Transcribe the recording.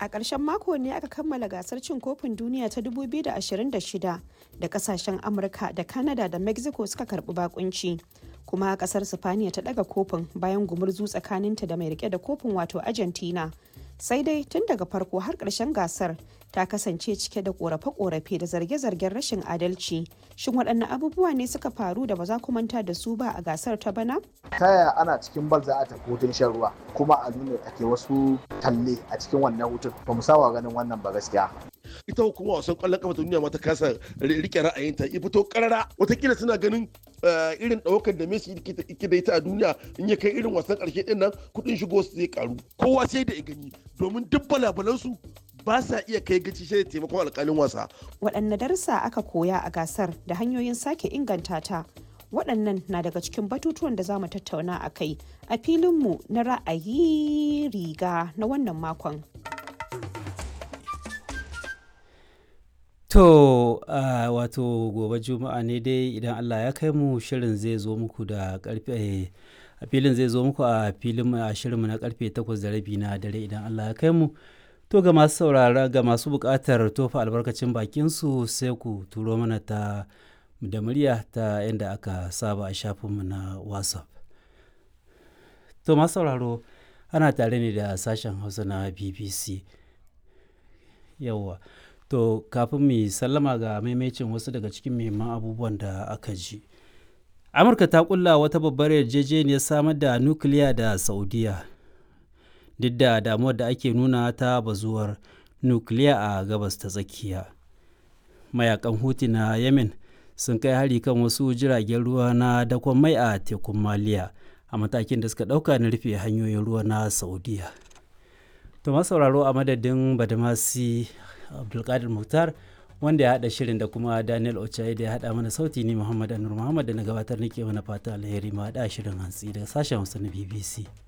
A ƙarshen mako ne aka kammala gasar cin kofin duniya ta 2026 da kasashen Amurka da Canada da Mexico suka karbi bakunci. Kuma kasar Sifaniya ta daga kofin bayan gumurzu tsakaninta da mai rike da kofin wato Argentina. Sai dai tun daga farko har ƙarshen gasar ta kasance cike da ƙorafe-ƙorafe da zarge-zargen rashin adalci. Shin waɗanne abubuwa ne suka faru da ba za ku manta da su ba a gasar ta bana? ta yaya ana cikin bal za a tafi hutun shan ruwa kuma a nuna ake wasu talle a cikin wannan hutun ba mu saba ganin wannan ba gaskiya ita hukumar wasan kwallon kafa ta duniya ma ta kasa rike ra'ayinta ya fito karara watakila suna ganin irin ɗaukar da Messi yake da ita a duniya in ya kai irin wasan ƙarshe ɗin nan kuɗin shigo su zai karu kowa sai da ya gani domin duk balabalansu ba sa iya kai gaci shi da taimakon alƙalin wasa. Waɗanne darussa aka koya a gasar da hanyoyin sake inganta ta waɗannan na daga cikin batutuwan da za mu tattauna a kai a filinmu na ra'ayi riga na wannan makon. To uh, wato gobe juma'a ne dai idan Allah ya kai mu shirin zai zo muku da karfe a filin zai zo muku a filin a shirinmu na karfe 8 da rabi na dare idan Allah ya kai mu. To ga masu saurara ga masu buƙatar tofa albarkacin bakinsu sai ku turo mana ta da murya ta yadda aka saba a shafinmu na WhatsApp. To masu sauraro ana tare ne da sashen Hausa na BBC. Yawwa. To kafin mu sallama ga maimacin wasu daga cikin muhimman abubuwan da aka ji. Amurka ta kulla wata babbar yarjejeniyar samar da nukiliya da Saudiya. Duk da damuwar da ake nuna ta bazuwar nukiliya a gabas ta tsakiya. Mayakan Huti na Yemen sun kai hari kan wasu jiragen ruwa na dakon mai a tekun Maliya a matakin da suka ɗauka na rufe hanyoyin ruwa na Saudiya. To sauraro a madadin Badamasi Abdulkadir Mukhtar wanda ya haɗa shirin da kuma Daniel Ochaye da ya haɗa mana sauti ni Muhammad Anur Muhammad da na gabatar nake mana fata alheri ma haɗa shirin hantsi daga sashen Hausa na BBC.